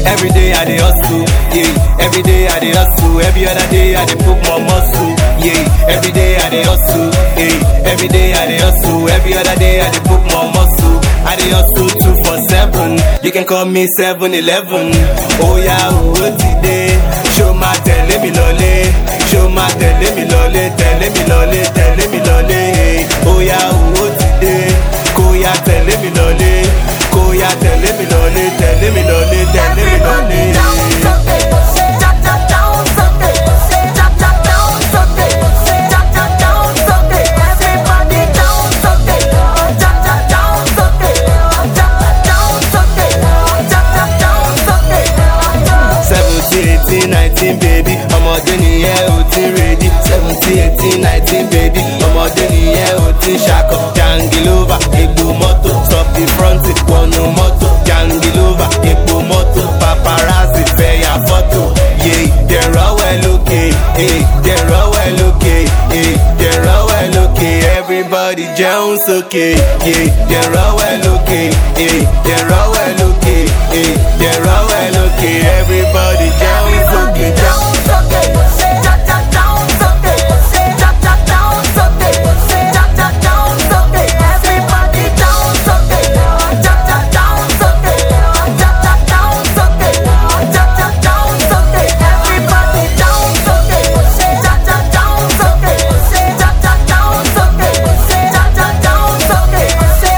Every day I dey hustle, yeah. Every day I dey hustle. Every other day I dey put more muscle, yeah. Every day I dey hustle, yeah. Every day I dey hustle. Every other day I dey put more muscle. I dey hustle two for seven. You can call me seven eleven. Oh yeah, owó ti dé. Ṣó máa tẹ̀lé mi lọlé? Ṣó máa tẹ̀lé mi lọlé? Tẹ̀lé mi lọlé, tẹ̀lé mi lọlé. Oh yeah, owó ti dé. Kó yá tẹ̀lé mi lọlé. Kó yá tẹ̀lé mi lọlé. Tẹ̀lé mi lọlé, tẹ̀lé mi lọlé. Everybody down Sunday, ja ja down Sunday, ja ja down Sunday, ja ja down Sunday. Everybody down Sunday, ja ja down Sunday, ja ja down Sunday, ja ja down Sunday. seventeen eighteen nineteen baby ọmọdé nìyẹn ò ti ready seventeen eighteen nineteen baby ọmọdé nìyẹn ò ti ṣakọ jangilova egbò mọ́tò stop the front wọnú mọ́tò jangilova egbò mọ́tò paparazzi fẹ̀yà fọ́tò yé dẹ̀rọ̀wẹ̀ lókè dẹ̀rọ̀wẹ̀ lókè dẹ̀rọ̀wẹ̀ lókè everybody jẹun sókè dẹ̀rọ̀wẹ̀ lókè dẹ̀rọ̀wẹ̀ lókè dẹ̀rọ̀wẹ̀ lókè everybody jẹun sókè jẹun. Down Sunday, ja ja down Sunday, ja ja down Sunday, ja ja down Sunday. Everybody down Sunday, ja ja down Sunday, ja ja down Sunday, ja ja down Sunday. Everybody down Sunday, ja ja down Sunday, ja ja down Sunday, ja ja down Sunday.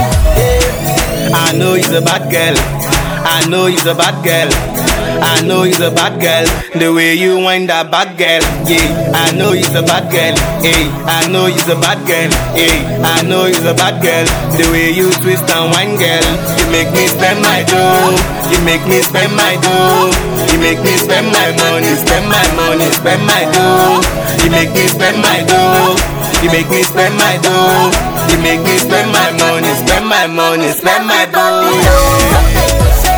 I know he's a bad girl. I know he's a bad girl. I know he's a bad girl. The way you wind that bad girl, yeah. I know he's a bad girl, hey. I know he's a bad girl, hey. I know he's a bad girl. The way you twist and wind, girl, you make me spend my dough. You make me spend my dough. You make me spend my money, spend my money, spend my dough. You make me spend my dough. You make me spend my dough. You make me spend my money, spend my money, spend my dough.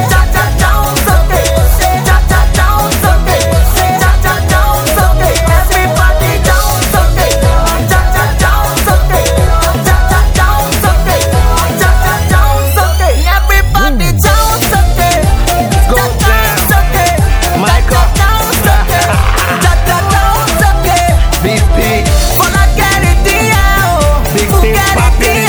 BP, Big things popping.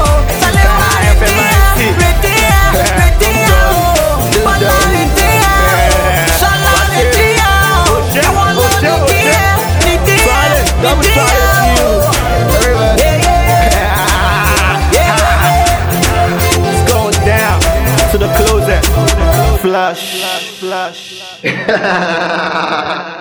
Double shot at you. It's going down to the closet. Flush, flush.